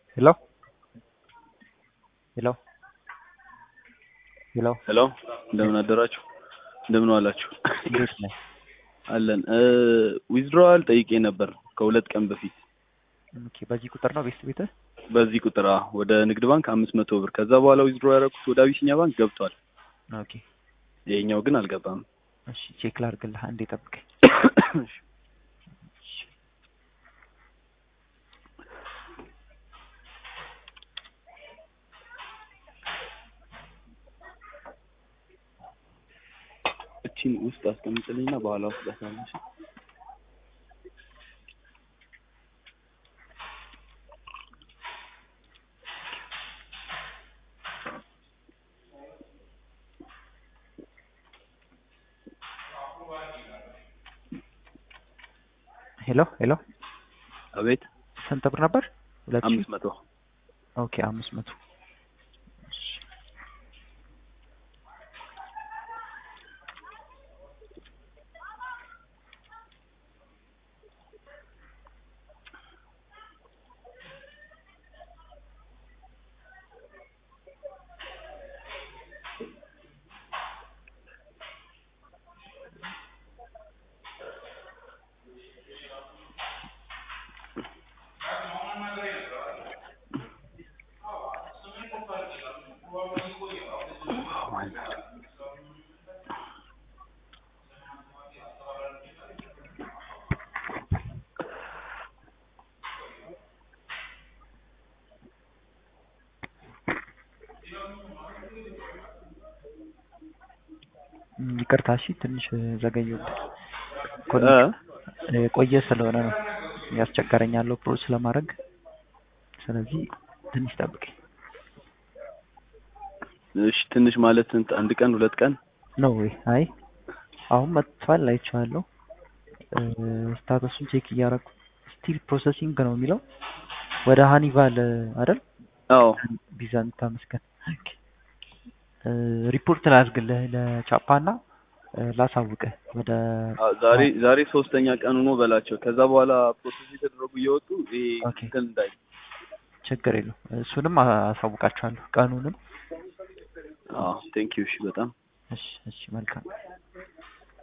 ሄሎ ሄሎ ሄሎ ሄሎ እንደምን አደራችሁ? እንደምን ዋላችሁ? እንዴት ነህ? አለን ዊዝድሮዋል ጠይቄ ነበር ከሁለት ቀን በፊት ኦኬ በዚህ ቁጥር ነው ቤት ቤትህ? በዚህ ቁጥር አዎ፣ ወደ ንግድ ባንክ አምስት መቶ ብር ከዛ በኋላ ዊዝድሮ ያደረኩት ወደ አቢሲኒያ ባንክ ገብቷል። ኦኬ ይሄኛው ግን አልገባም። እሺ ቼክ ላድርግልህ አንዴ ጠብቀኝ። እቺን ውስጥ አስቀምጥልኝና በኋላ ውስጥ ዳሳለሽ ሄሎ ሄሎ አቤት ስንት ብር ነበር? ሁለት ሺህ አምስት መቶ ኦኬ አምስት መቶ እሺ እም፣ ይቅርታ እሺ ትንሽ ዘገየሁብህ። እ ቆየ ስለሆነ ነው ያስቸገረኝ ያለው ፕሮሰስ ለማድረግ ስለዚህ ትንሽ ጠብቀኝ እሺ ትንሽ ማለት ስንት? አንድ ቀን ሁለት ቀን ነው ወይ? አይ አሁን መጥቷል አይቼዋለሁ። እ፣ ስታተሱን ቼክ እያደረኩ ስቲል ፕሮሰሲንግ ነው የሚለው ወደ ሃኒቫል አይደል? አዎ ቢዛን ታመስገን። ኦኬ እ፣ ሪፖርት ላድርግልህ ለቻፓና እ፣ ላሳውቅህ ወደ አ- ዛሬ ዛሬ ሶስተኛ ቀን ሆኖ በላቸው። ከዛ በኋላ ፕሮሰስ የተደረጉ እየወጡ ይሄ ኦኬ። እንትን እንዳይ ችግር የለው እሱንም አሳውቃችኋለሁ ቀኑንም። አዎ ቴንክ ዩ እሺ በጣም እሺ እሺ መልካም